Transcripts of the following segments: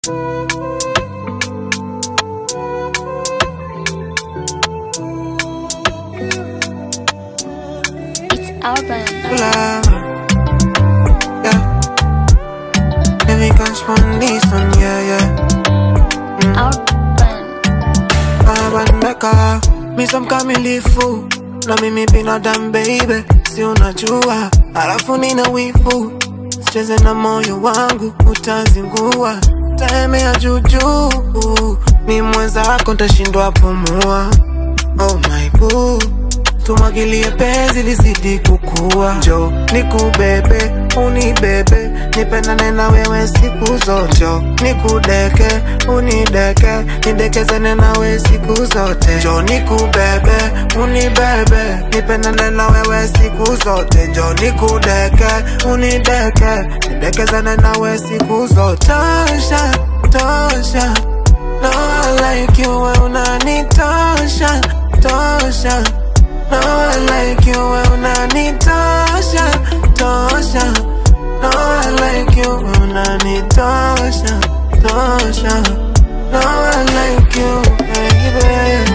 Urban. love. Yeah. Baby, catch one this one, yeah, yeah. Urban. Urban Mecca. Mi some kamilifu na mimi binadamu baby, si unajua, alafu nina wivu, sicheze na moyo wangu, utazingua, taemea juujuu, mi mwenzako ntashindwa pumua. Oh my boo, tumwagilie penzi lizidi kukua, njo nikubebe, unibebe, nipendane na wewe siku zote, njo nikudeke, unideke, nidekezane nawe siku zote, njo nikubebe, unibebe, nipendane na wewe siku zote, njo nikudeke, unideke, nidekezane nawe siku zote. Tosha, tosha, no I like you, we unanitosha, tosha. No I like you, we unanitosha, tosha. No I like you, we unanitosha, tosha. No I like you, baby.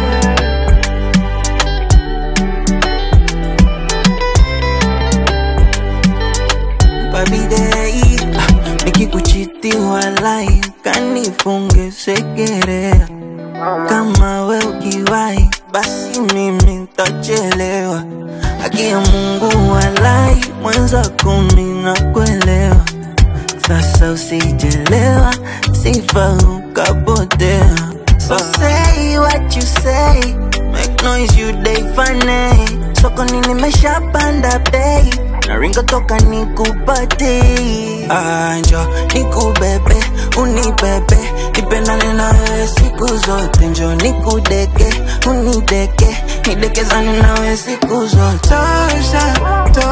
Babidei, nikikuchiti walai, kanifunge segerea. Kama we ukiwai, basi mimi ntachelewa. Haki ya Mungu walai, mwenzako mimi nakuelewa. Sasa usijelewa, sifa ukapotea. So say what you say, make noise you day funny. Sokoni nimeshapanda bei, naringa toka nikupate. Anjo nikubebe, unibebe, nipendane na wewe siku zote. Njo nikudeke, unideke, nidekezane na wewe siku zote. Tosha,